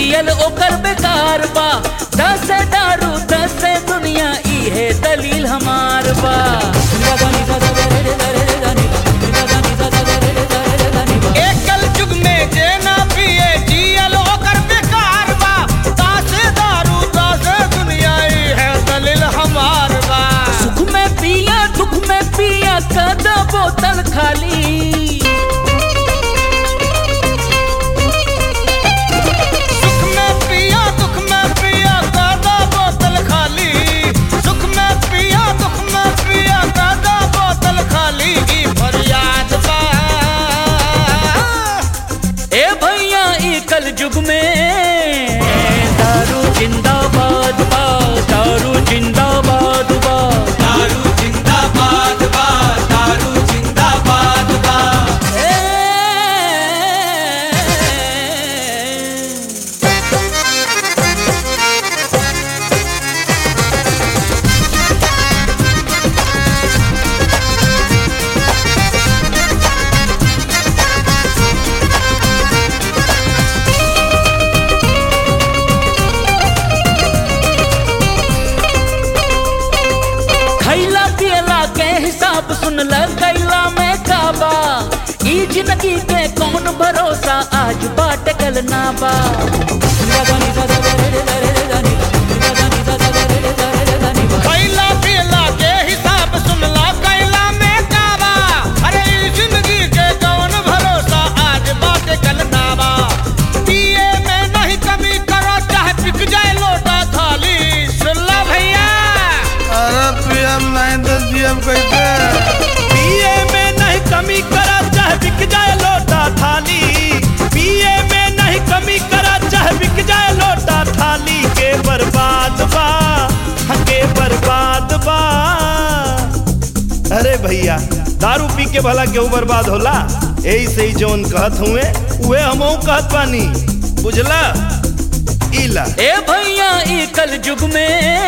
जियल ओकर बेकार बा दस दारू दस दुनिया ई है दलील हमार बा एकल जुग में जे ना पिए जियल ओकर बेकार बा तासे दारू तासे दुनिया ई है दलील हमार बा सुख में पिया दुख में पिया कदा बोतल खाली सुख में पिया दुख में पिया कादा बोतल खाली सुख में पिया दुख में पिया कादा बोतल खाली ई फरियाद बा ए भैया ई कल युग में दारू जिंदाबाद बा दारू जिंदाबाद बा दारू जिंदाबाद बा दारू जिंदाबाद बा ए खैला पियला के हिसाब सुन ल कैला में काबा ई जिंदगी के कौन भरोसा आज बाट कल ना बा खैला पियला के हिसाब सुनला कैला में काबा अरे ई जिंदगी के कौन भरोसा आज बात कल नाबा पिए में नहीं कमी करो चाहे बिक जाए लोटा थाली सुनला भैया अरे पीएम नहीं तो सीएम कैसे पिए में नहीं कमी करा चाहे बिक जाए लोटा थाली पिए में नहीं कमी करा चाहे बिक जाए लोटा थाली के बर्बाद बा हाँ, के बर्बाद बा अरे भैया दारू पी के भला केहू बर्बाद होला यही से ही जौन कहत हुए उहे हमहू कहत बानी बुझला इला ए भैया ई कल युग में